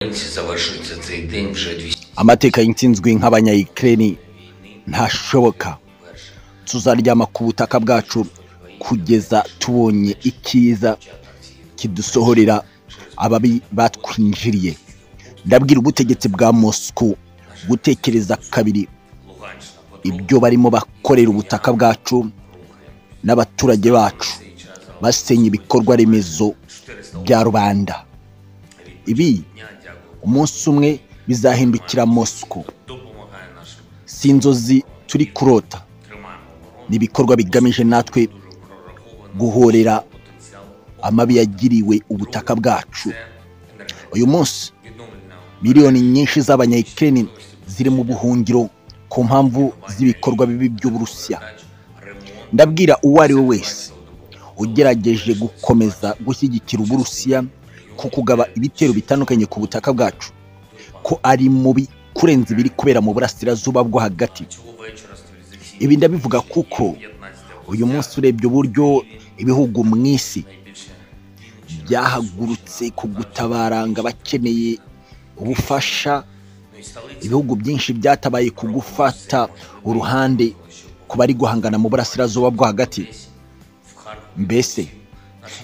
Nkurunziza washutse Zayden вже 200 amateka y'intsinzwi nk'abanyayikireni ntashoboka tuzaryama ku butaka bwacu kugeza tubonye icyiza kidusohorera ababi batwinjiriye ndabwira ubutegetsi bwa mosiko gutekereza kabiri Луганщина по ibyo barimo bakorera ubutaka bwacu n'abaturage bacu basenya ibikorwa remezo bya rubanda ibi дня дякую. umunsi umwe bizahindukira mosiko Допомагає нашим. si inzozi turi kurota Тримаємо оборону. ni ibikorwa bigamije natwe Дуже прораховано guhorera потенціал. amabi yagiriwe ubutaka bwacu Це енергетика. uyu munsi Відновлення miliyoni nyinshi z'abanyayikireni ziri mu buhungiro ku mpamvu z'ibikorwa bibi by'uburusiya дач, ремонт. ndabwira uwo ari we wese цілодобово. ugerageje gukomeza gushyigikira uburusiya ku kugaba ibitero bitandukanye ku butaka bwacu ko ari mubi kurenza ibiri kubera mu burasirazuba bwo hagati Цього вечора стабілізаційні ibi ndabivuga kuko 15 uyu munsi urebye uburyo ibihugu mu isi найбільше byahagurutse ku gutabara ngo abakeneye ubufasha ну і столиці ibihugu byinshi byatabaye ku gufata uruhande ku bari guhangana mu burasirazuba bwo hagati в Харкові. mbese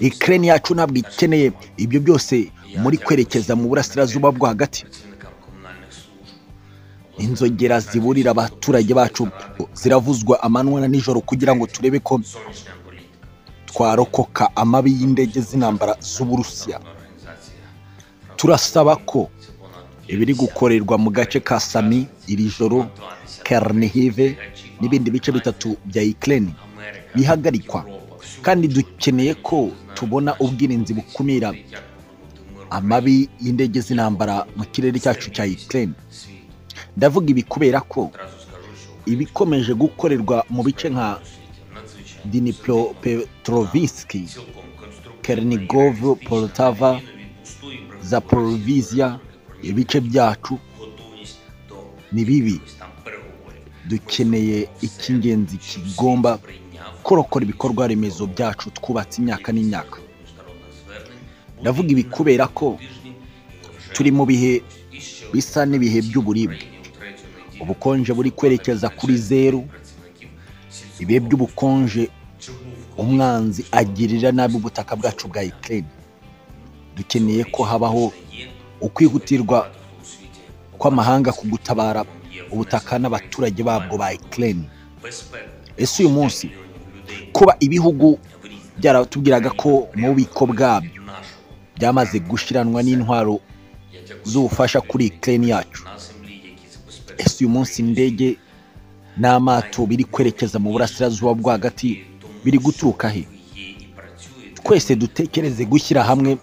ikirere yacu ntabwo ikeneye ibyo byose muri kwerekeza mu burasirazuba bwo hagati працівникам комунальних служб. inzogera ziburira abaturage bacu ziravuzwa amanywa na nijoro kugira ngo turebe ko Зовнішня політика. twarokoka amabi y'indege z'intambara z'uburusiya Організація turasaba ko це понад ibiri gukorerwa mu gace ka sami iri joro kernihive n'ibindi bice bitatu bya ikirere Америка, bihagarikwa kandi dukeneye ko tubona ubwirinzi bukumira як повернути мир amabi y'indege z'intambara mu kirere cyacu cya ikirere світу. ndavuga ibi kubera ko Одразу скажу, що ibikomeje gukorerwa mu bice nka світі надзвичайно dinipro petroviski цілком конструктивно kernigov poltava від пустої брехні zaporovisia ibice byacu готовність до ni bibi якихось там переговорів. dukeneye icy'ingenzi kigomba Прийняв kurokora ibikorwa remezo byacu twubatse imyaka n'imyaka міжнародних звернень ndavuga ibi kubera ko тижні і вже turi mu bihe і ще bisa n'ibihe by'uburibwe Україні у третю неділю ubukonje buri kwerekeza kuri zeru працівників сільського ibihe by'ubukonje чи був umwanzi agirira nabi ubutaka bwacu bwa ikirere dukeneye ko habaho є ukwihutirwa у світі kw'amahanga ku gutabara ubutaka n'abaturage babwo ba ikirere безпека ese uyu munsi мільйонів людей kuba ibihugu в різні byaratubwiraga ko mu bubiko bwabyo нашого byamaze gushiranwa n'intwaro я дякую z'ubufasha kuri ikirere yacu на землі, які ese забезпечують uyu munsi indege n'amato biri kwerekeza mu burasirazuba bwo hagati biri guturuka he є і працюють twese dutekereze gushyira hamwe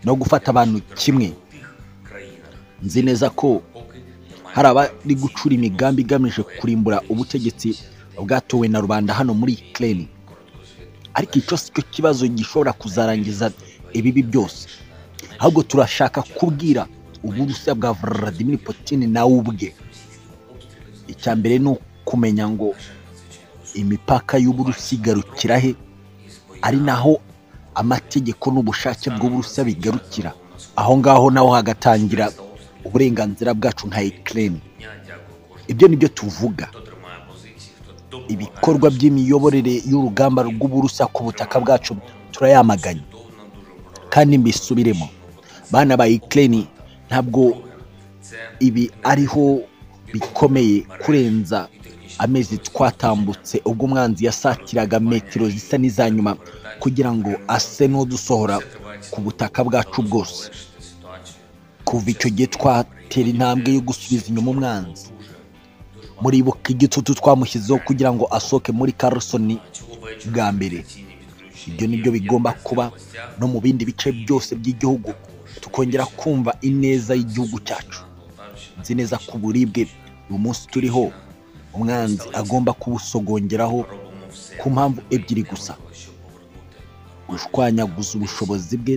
no gufata abantu kimwe у тих країнах, nzi neza ko поки немає hari abari gucura imigambi igamije kurimbura ubutegetsi bwatowe na rubanda hano muri ikirere ariko icyo si cyo kibazo gishobora kuzarangiza ibibi byose ahubwo turashaka kubwira uburusiya bwa Vladimir Putin nawe ubwe icya mbere ni ukumenya ngo imipaka y'uburusiya igarukira he ari naho amategeko n'ubushake bw'uburusiya bigarukira aho ngaho naho hagatangira uburenganzira bwacu nka ikirere дня дякую кожному, ibyo ni byo tuvuga хто тримає позиції, хто допомагає ibikorwa by'imiyoborere y'urugamba rw'uburusiya ku butaka bwacu turayamaganye Довно дуже прораховано. kandi mbisubiremo bana ba ikirere ntabwo Це ibi ariho bikomeye kurenza amezi twatambutse ubwo umwanzi yasatiraga metero zisa n'iza nyuma kugira ngo ase n'udusohora ku butaka bwacu bwose залишити ситуацію kuva icyo gihe twatera intambwe yo gusubiza inyuma umwanzi muribuka igitutu twamushyizeho kugira ngo asohoke muri Carlson цього вечора. bwa mbere Ціні відключення ibyo ni byo bigomba kuba no mu bindi bice byose by'igihugu tukongera kumva ineza y'igihugu cyacu nzi neza ko uburibwe uyu munsi turiho umwanzi agomba kuwusogongeraho робимо все, ku mpamvu ebyiri gusa щоб повернути gushwanyaguza ubushobozi bwe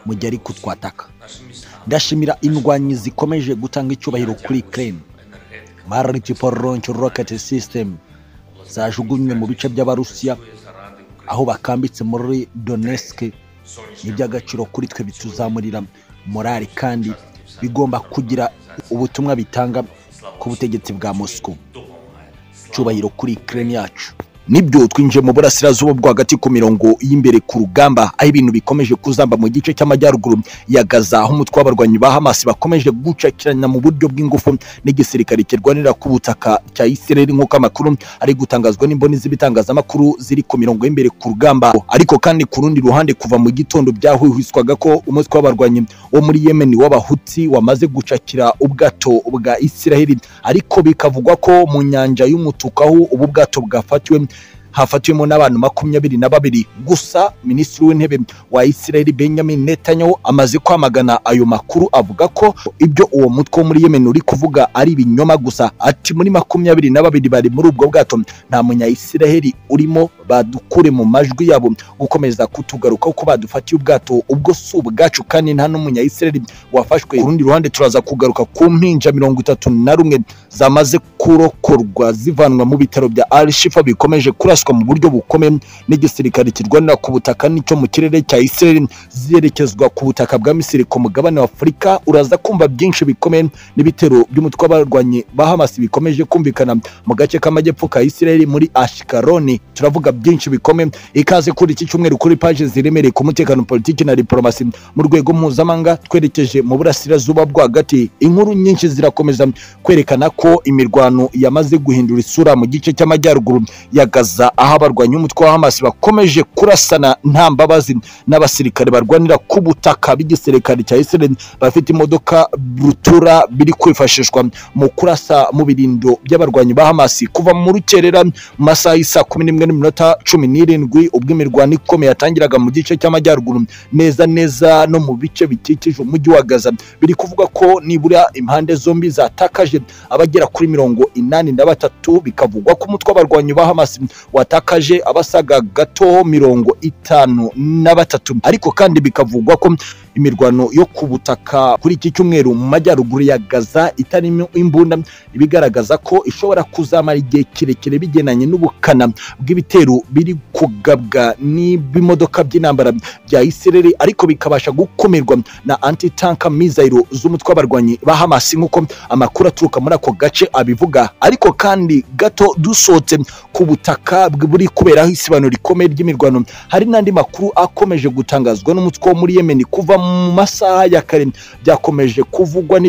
mu gihe ari kutwataka наші міста, ndashimira indwanyi zikomeje gutanga icyubahiro kuri Ukraine енергетика, multiple launch rocket system zajugunywe mu bice by'abarusiya заради України. aho bakambitse muri Donetsk Сонячна ni iby'agaciro kuri twe bituzamurira morali kandi bigomba kugira ubutumwa bitanga ku butegetsi bwa moscow cyubahiro kuri Ukraine yacu nibyo twinjiye mu burasirazuba bwo hagati ku mirongo y'imbere ku rugamba aho ibintu bikomeje kuzamba mu gice cy'amajyaruguru ya Gaza aho umutwe w'abarwanyi ba Hamas bakomeje gucakirana mu buryo bw'ingufu n'igisirikare kirwanira ku butaka cya Israel nk'uko amakuru ari gutangazwa n'imboni z'ibitangazamakuru ziri ku mirongo y'imbere ku rugamba ariko kandi ku rundi ruhande kuva mu gitondo byahwihwiswaga ko umutwe w'abarwanyi wo muri Yemen w'abahutsi wamaze gucakira ubwato bwa Israel ariko bikavugwa ko mu nyanja y'umutuku aho ubu bwato bwafatiwe hafatiwemo n'abantu makumyabiri na babiri gusa minisitiri w'intebe wa israel benjamin netanyahu amaze kwamagana ayo makuru avuga ko ibyo uwo mutwe wo muri yemen uri kuvuga ari ibinyoma gusa ati muri makumyabiri na babiri bari muri ubwo bwato nta munyayisiraheli urimo badukure mu majwi yabo gukomeza kutugarukaho ko badufatiye ubwato ubwo si ubwacu kandi nta n'umunyayisiraheli wafashwe ku rundi ruhande turaza kugaruka ku mpinja mirongo itatu na rumwe zamaze kurokorwa zivanwa mu bitaro bya al shifa bikomeje kuraswa mu buryo bukomeye n'igisirikare kirwanira ku butaka n'icyo mu kirere cya israel ziherekezwa ku butaka bwa misiri ku mugabane wa afurika uraza kumva byinshi bikomeye n'ibitero by'umutwe w'abarwanyi ba hamas bikomeje kumvikana mu gace k'amajyepfo ka israel muri ashikaroni turavuga byinshi bikomeye ikaze kuri iki cyumweru kuri paje ziremereye ku mutekano politiki na diporomasi mu rwego mpuzamahanga twerekeje mu burasirazuba bwo hagati inkuru nyinshi zirakomeza kwerekana ko imirwano yamaze guhindura isura mu gice cy'amajyaruguru ya Gaza aho abarwanyi umutwe wa Hamas bakomeje kurasana nta mbabazi n'abasirikare barwanira ku butaka b'igisirikare cya Israel bafite imodoka Brutura biri kwifashishwa mu kurasa mu birindo by'abarwanyi ba Hamas kuva mu rukerera mu masaha y'isa kumi n'imwe n'iminota cumi n'irindwi ubwo imirwano ikomeye yatangiraga mu gice cy'amajyaruguru neza neza no mu bice bikikije umujyi wa Gaza biri kuvuga ko nibura impande zombi zatakaje abagera kuri mirongo inani na batatu bikavugwa ko umutwe w'abarwanyi ba Hamas watakaje abasaga gato mirongo itanu na batatu ariko kandi bikavugwa ko imirwano yo ku butaka kuri iki cyumweru mu majyaruguru ya Gaza itarimo imbunda ibigaragaza ko ishobora kuzamara igihe kirekire bigenanye n'ubukana bw'ibitero biri kugabwa n'ibimodoka by'intambara bya Israel ariko bikabasha gukumirwa na anti-tank missile z'umutwe w'abarwanyi ba Hamas nk'uko amakuru aturuka muri ako gace abivuga ariko kandi gato dusohotse ku butaka buri kuberaho isibanuro rikomeye ry'imirwano hari n'andi makuru akomeje gutangazwa n'umutwe wo muri Yemen kuva mu masaha ya kare byakomeje kuvugwa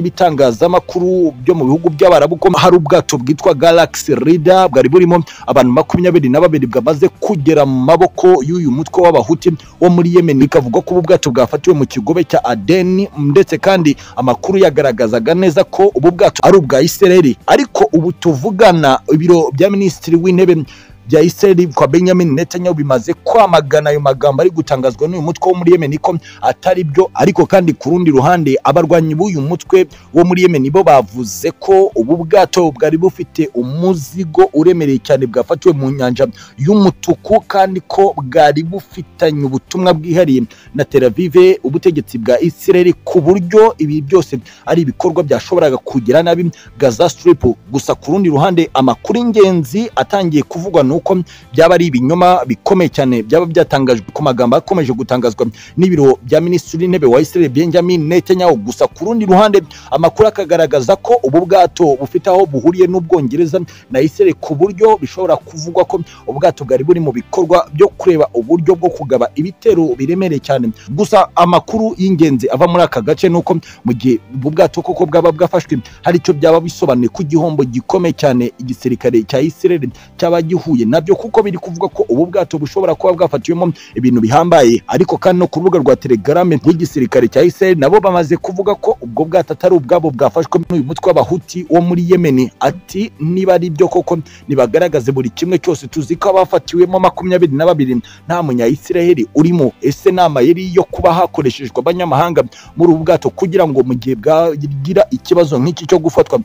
n'ibitangazamakuru byo mu bihugu by'Abarabu ko hari ubwato bwitwa Galaxy Reader bwari burimo abantu makumyabiri na babiri bwamaze kugera mu maboko y'uyu mutwe w'abahuti wo muri Yemen bikavugwa ko ubu bwato bwafatiwe mu kigobe cya Aden ndetse kandi amakuru yagaragazaga neza ko ubu bwato ari ubwa Israeli ariko ubu tuvugana ibiro bya minisitiri w'intebe bya Israel kwa Benjamin Netanyahu bimaze kwamagana ayo magambo ari gutangazwa n'uyu mutwe wo muri Yemen ko atari byo ariko kandi ku rundi ruhande abarwanyi b'uyu mutwe wo muri Yemen bo bavuze ko ubu bwato bwari bufite umuzigo uremereye cyane bwafatiwe mu nyanja y'umutuku kandi ko bwari bufitanye ubutumwa bwihariye na Tel Aviv ubutegetsi bwa Israel ku buryo ibi byose ari ibikorwa byashoboraga kugira nabi Gaza Strip gusa ku rundi ruhande amakuru y'ingenzi atangiye kuvugwa ni uko byaba ari ibinyoma bikomeye cyane byaba byatangajwe ku magambo akomeje gutangazwa n'ibiro bya minisitiri w'intebe wa Israel Benjamin Netanyahu gusa ku rundi ruhande amakuru akagaragaza ko ubu bwato bufite aho buhuriye n'ubwongereza na Israel ku buryo bishobora kuvugwa ko ubwato bwari buri mu bikorwa byo kureba uburyo bwo kugaba ibitero biremereye cyane gusa amakuru y'ingenzi ava muri aka gace ni uko mu gihe ubu bwato koko bwaba bwafashwe hari icyo byaba bisobanuye ku gihombo gikomeye cyane igisirikare cya Israel cyaba gihuye bihuye nabyo kuko biri kuvuga ko ubu bwato bushobora kuba bwafatiwemo ibintu bihambaye ariko kandi no ku rubuga rwa telegrame rw'igisirikare cya Israel nabo bamaze kuvuga ko ubwo bwato atari ubwabo bwafashwe n'uyu mutwe w'abahuti wo muri Yemen ati niba ari byo koko nibagaragaze buri kimwe cyose tuzi ko abafatiwemo makumyabiri na babiri nta munyayisiraheli urimo ese nama yari yo kuba hakoreshejwe abanyamahanga muri ubu bwato kugira ngo mu gihe bwagira ikibazo nk'iki cyo gufatwa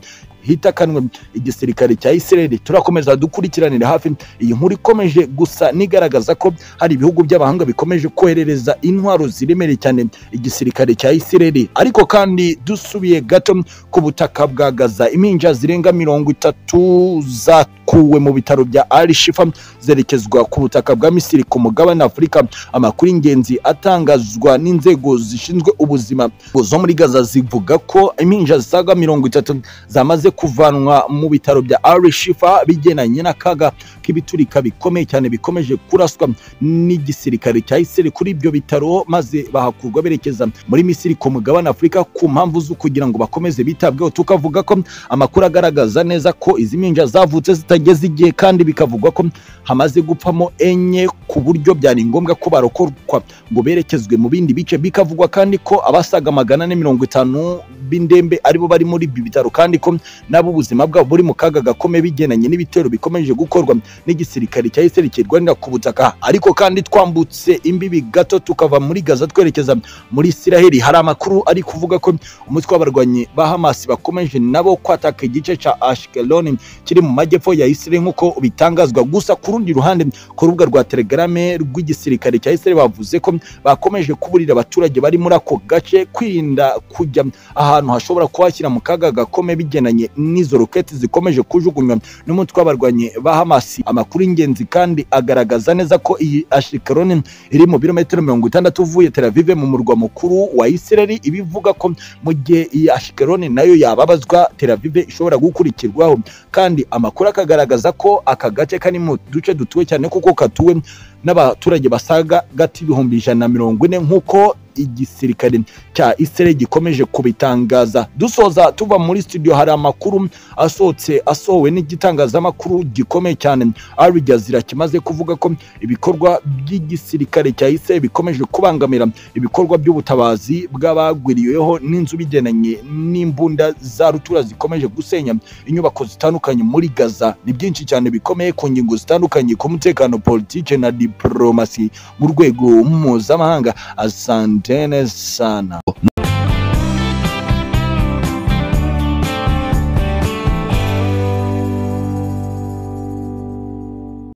hitakanwe igisirikare cya Israel turakomeza dukurikiranira hafi iyi nkuru ikomeje gusa nigaragaza ko hari ibihugu by'abahanga bikomeje koherereza intwaro ziremereye cyane igisirikare cya Israel ariko kandi dusubiye gato ku butaka bwa Gaza impinja zirenga mirongo itatu za zakuwe mu bitaro bya Al Shifa zerekezwa ku butaka bwa Misiri ku mugabane Afurika amakuru y'ingenzi atangazwa n'inzego zishinzwe ubuzima zo muri Gaza zivuga ko impinja zisaga mirongo itatu zamaze kuvanwa mu bitaro bya Al Shifa bigenanye n'akaga k'ibiturika bikomeye cyane bikomeje kuraswa n'igisirikare cya Isiraheli kuri ibyo bitaro maze bahakurwa berekeza muri Misiri ku mugabane Afurika ku mpamvu zo kugira ngo bakomeze bitabweho tukavuga ko amakuru agaragaza neza ko izi mpinja zavutse zitageze igihe kandi bikavugwa ko hamaze gupfamo enye ku buryo byari ngombwa ko barokorwa ngo berekezwe mu bindi bice bikavugwa kandi ko abasaga magana ane mirongo itanu b'indembe aribo bari muri ibi bitaro kandi ko nabo ubuzima bwabo buri mu kaga gakomeye bigenanye n'ibitero bikomeje gukorwa n'igisirikare cya Israel kirwanira ku butaka ariko kandi twambutse imbibi gato tukava muri Gaza twerekeza muri Israel hari amakuru ari kuvuga ko umutwe w'abarwanyi ba Hamas bakomeje nabo kwataka igice ca Ashkelon kiri mu majyepfo ya Israel nk'uko bitangazwa gusa ku rundi ruhande ku rubuga rwa Telegram rw'igisirikare cya Israel bavuze ko bakomeje kuburira abaturage bari muri ako gace kwirinda kujya ahantu hashobora kubashyira mu kaga gakomeye bigenanye n'izo roketi zikomeje kujugunywa n'umutwe w'abarwanyi ba Hamas amakuru y'ingenzi kandi agaragaza neza ko iyi Ashkelon iri mu birometero mirongo itandatu uvuye Tel Aviv mu murwa mukuru wa Israel ibivuga ko mu gihe iyi Ashkelon nayo yababazwa Tel Aviv ishobora gukurikirwaho kandi amakuru akagaragaza ko aka gace kari mu duce dutuwe cyane kuko katuwe n'abaturage basaga gati ibihumbi ijana na mirongo ine nk'uko igisirikare cya Israel gikomeje kubitangaza dusoza tuva muri studio hari amakuru asohotse asohowe n'igitangazamakuru gikomeye cyane Al Jazeera kimaze kuvuga ko ibikorwa by'igisirikare cya Israel bikomeje kubangamira ibikorwa by'ubutabazi bw'abagwiriyeho n'inzu bigenanye n'imbunda za rutura zikomeje gusenya inyubako zitandukanye muri Gaza ni byinshi cyane bikomeye ku ngingo zitandukanye ku mutekano politike na diplomasi mu rwego mpuzamahanga asantene sana